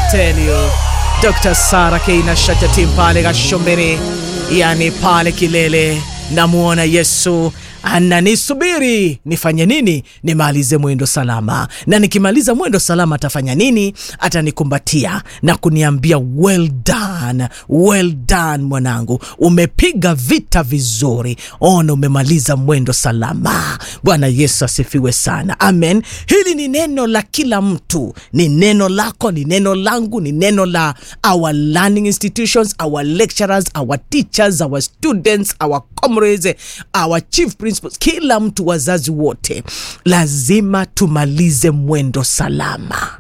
tell you Dr. Sara Keina Shachatim pale Gashombere, yani pale kilele, namuona Yesu ananisubiri nifanye nini? Nimalize mwendo salama, na nikimaliza mwendo salama atafanya nini? Atanikumbatia na kuniambia well done, well done mwanangu, umepiga vita vizuri, ona umemaliza mwendo salama. Bwana Yesu asifiwe sana, amen. Hili ni neno la kila mtu, ni neno lako, ni neno langu, ni neno la our learning institutions, our lecturers, our teachers, our students, our comrades, our chief principals, kila mtu, wazazi wote, lazima tumalize mwendo salama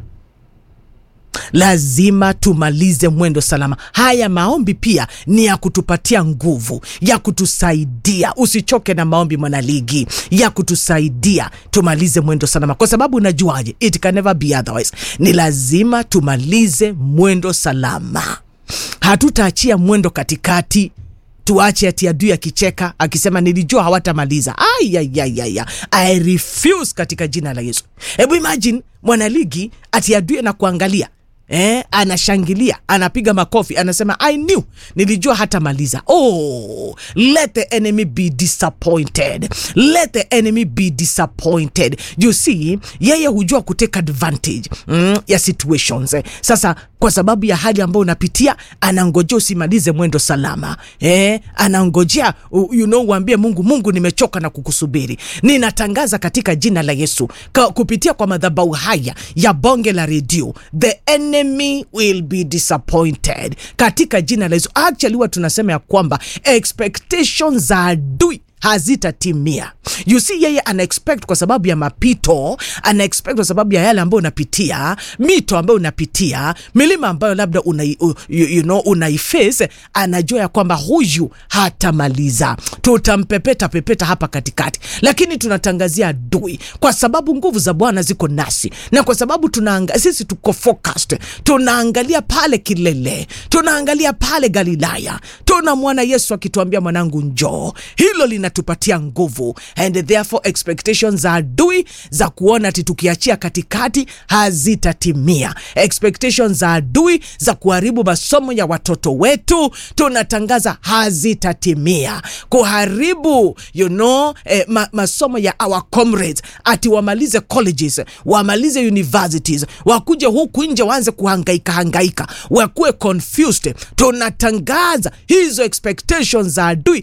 lazima tumalize mwendo salama. Haya maombi pia ni ya kutupatia nguvu, ya kutusaidia. Usichoke na maombi, mwanaligi, ya kutusaidia tumalize mwendo salama, kwa sababu unajuaje, it can never be otherwise. Ni lazima tumalize mwendo salama, hatutaachia mwendo katikati tuache ati adui akicheka akisema nilijua hawatamaliza. Ayayayaya, I refuse katika jina la Yesu. Hebu imagine mwanaligi ati adui na kuangalia Eh, anashangilia anapiga makofi anasema I knew, nilijua hatamaliza. Oh, let the enemy be disappointed, let the enemy be disappointed. You see, yeye hujua kutake advantage mm, ya situations eh. Sasa kwa sababu ya hali ambayo unapitia anangojea usimalize mwendo salama eh, anangojea you know, uambie Mungu, Mungu nimechoka na kukusubiri. Ninatangaza katika jina la Yesu ka, kupitia kwa madhabahu haya ya bonge la redio the enemy will be disappointed katika jina la Yesu. Actually huwa tunasema ya kwamba expectations za adui hazitatimia. You see, yeye ana expect kwa sababu ya mapito, ana expect kwa sababu ya yale ambayo unapitia, mito ambayo unapitia, milima ambayo labda una, you, you know, unaiface. Anajua ya kwamba huyu hatamaliza, tutampepeta pepeta hapa katikati, lakini tunatangazia adui, kwa sababu nguvu za Bwana ziko nasi, na kwa sababu tunaanga, sisi tuko focused, tunaangalia pale kilele, tunaangalia pale Galilaya, tunamwona Yesu akituambia mwanangu, njoo. Hilo linatupatia nguvu and therefore expectations za adui za kuona ati tukiachia katikati hazitatimia. Expectations za adui za kuharibu masomo ya watoto wetu tunatangaza hazitatimia. Kuharibu you know, eh, ma, masomo ya our comrades ati wamalize colleges, wamalize universities, wakuje huku nje waanze kuhangaika hangaika, wakuwe confused. Tunatangaza hizo expectations za adui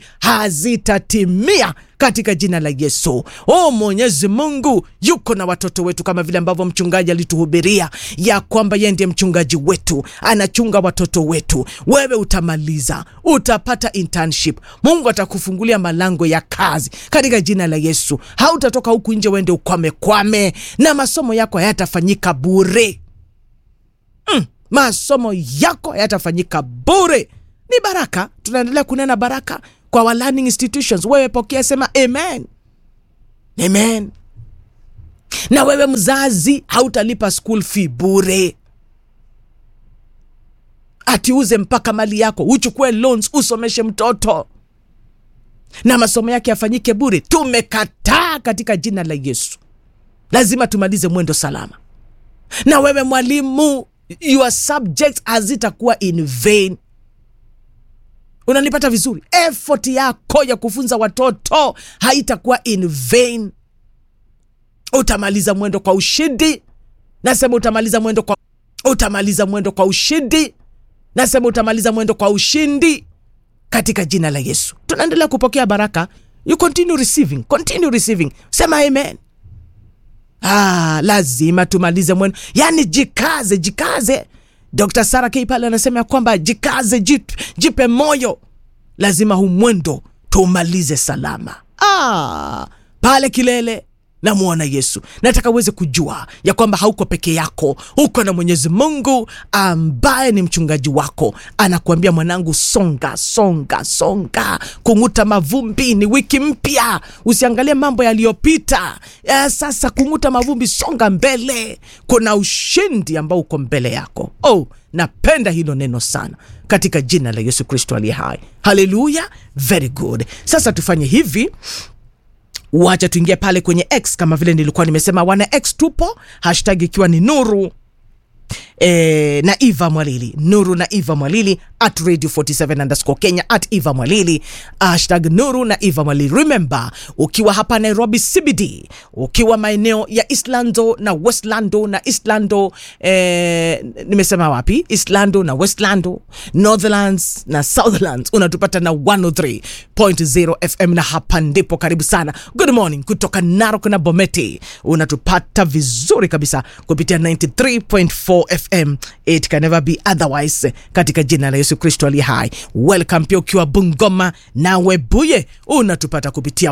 hazitatimia katika jina la Yesu. Oh, Mwenyezi Mungu yuko na watoto wetu, kama vile ambavyo mchungaji alituhubiria ya kwamba yeye ndiye mchungaji wetu, anachunga watoto wetu. Wewe utamaliza, utapata internship, Mungu atakufungulia malango ya kazi katika jina la Yesu. Hautatoka huku nje uende ukwame kwame, na masomo yako hayatafanyika bure. Mm, masomo yako hayatafanyika bure, ni baraka. Tunaendelea kunena baraka kwa our learning institutions. Wewe pokea, sema amen, amen. Na wewe mzazi, hautalipa school fee bure, ati uze mpaka mali yako uchukue loans usomeshe mtoto na masomo yake yafanyike bure. Tumekataa katika jina la Yesu. Lazima tumalize mwendo salama. Na wewe mwalimu, your subjects hazitakuwa in vain. Unanipata vizuri? Effort yako ya kufunza watoto haitakuwa in vain. Utamaliza mwendo kwa ushindi. Nasema utamaliza mwendo kwa, utamaliza mwendo kwa ushindi. Nasema utamaliza mwendo kwa ushindi katika jina la Yesu. Tunaendelea kupokea baraka. You continue receiving, continue receiving. Sema amen. Ah, lazima tumalize mwendo, yaani jikaze, jikaze. Dr. Sara K pale anasema ya kwamba jikaze, jip, jipe moyo, lazima huu mwendo tumalize salama. Ah, pale kilele namwona Yesu. Nataka uweze kujua ya kwamba hauko peke yako, uko na Mwenyezi Mungu ambaye ni mchungaji wako, anakuambia mwanangu, songa songa songa, kung'uta mavumbi. Ni wiki mpya, usiangalie mambo yaliyopita. Ya sasa kung'uta mavumbi, songa mbele, kuna ushindi ambao uko mbele yako. Oh, napenda hilo neno sana katika jina la Yesu Kristo aliye hai. Haleluya, very good. Sasa tufanye hivi wacha tuingie pale kwenye X kama vile nilikuwa nimesema, wana X tupo, hashtag ikiwa ni nuru eh, na eva mwalili nuru na eva mwalili at radio 47 underscore kenya at eva mwalili hashtag nuru na eva mwalili remember ukiwa hapa nairobi cbd ukiwa maeneo ya islando na westlando na islando eh, nimesema wapi islando na westlando northlands na southlands unatupata na 103.0 fm na hapa ndipo karibu sana good morning kutoka narok na bometi unatupata vizuri kabisa kupitia 93.4 fm it can never be otherwise katika jina la yesu kristo aliye hai welcome pia ukiwa bungoma na webuye unatupata kupitia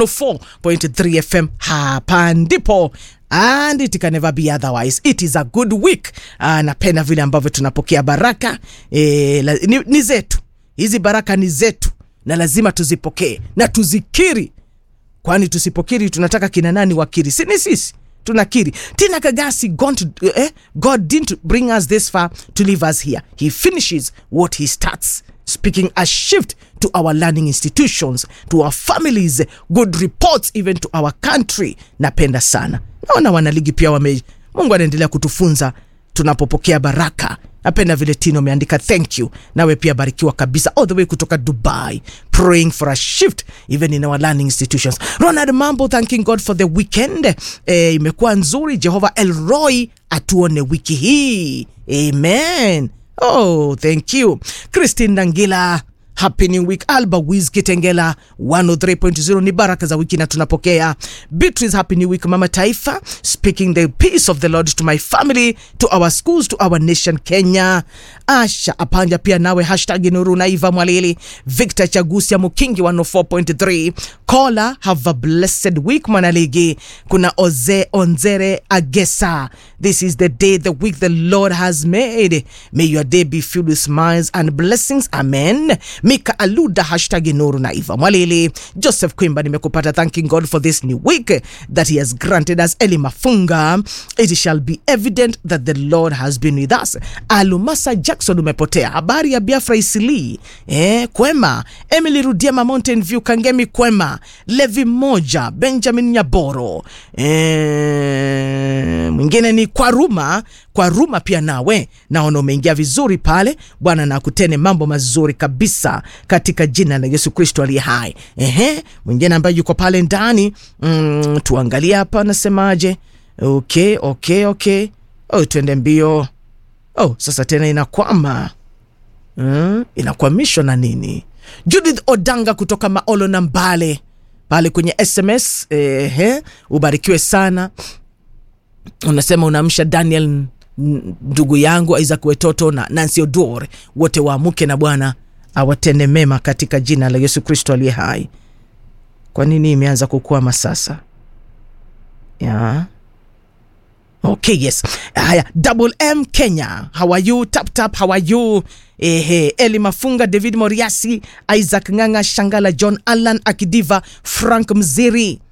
104.3 fm hapa ndipo and it can never be otherwise it is a good week uh, napenda vile ambavyo tunapokea baraka e, la, ni, ni zetu hizi baraka ni zetu na lazima tuzipokee na tuzikiri kwani tusipokiri tunataka kina nani wakiri si ni sisi tunakiri tina kagasi gone to, eh, god didn't bring us this far to leave us here he finishes what he starts speaking a shift to our learning institutions to our families good reports even to our country napenda sana naona wanaligi pia wame mungu anaendelea kutufunza tunapopokea baraka napenda vile tino ameandika thank you nawe pia barikiwa kabisa all the way kutoka dubai praying for a shift even in our learning institutions ronald mambo thanking god for the weekend eh, imekuwa nzuri jehova elroy atuone wiki hii amen oh thank you christine nangila happy new week alba wiz kitengela 103.0 ni baraka za wiki na tunapokea beatrice happy new week mama taifa speaking the peace of the lord to my family to our schools to our nation kenya asha apanja pia nawe hashtag nuru naiva mwalili victor chagusia mukingi 104.3 kola have a blessed week mwanaligi kuna oze onzere agesa this is the day the week the lord has made may your day be filled with smiles and blessings amen mika aluda hashtag nuru naiva mwalili joseph kwimba nimekupata thanking god for this new week that he has granted us eli mafunga it shall be evident that the lord has been with us alumasa jackson umepotea habari ya biafra isili eh, kwema emily rudiema mountain view kangemi kwema levi moja benjamin nyaboro eh, mwingine ni kwaruma kwaruma pia nawe naona umeingia vizuri pale bwana na akutene mambo mazuri kabisa katika jina la yesu kristo aliye hai ehe mwingine ambaye yuko pale ndani mm, tuangalie hapa anasemaje okay okay okay oh, twende mbio oh sasa tena inakwama mm, inakwamishwa na nini judith odanga kutoka maolo na mbale pale kwenye sms ehe ubarikiwe sana unasema unaamsha daniel n- ndugu yangu isaac wetoto na nancy odor wote waamuke na bwana awatende mema katika jina la yesu kristo aliye hai kwa nini imeanza kukwama sasa ya okay yes haya double m kenya how are you tap tap how are you ehe eli mafunga david moriasi isaac nganga shangala john allan akidiva frank mziri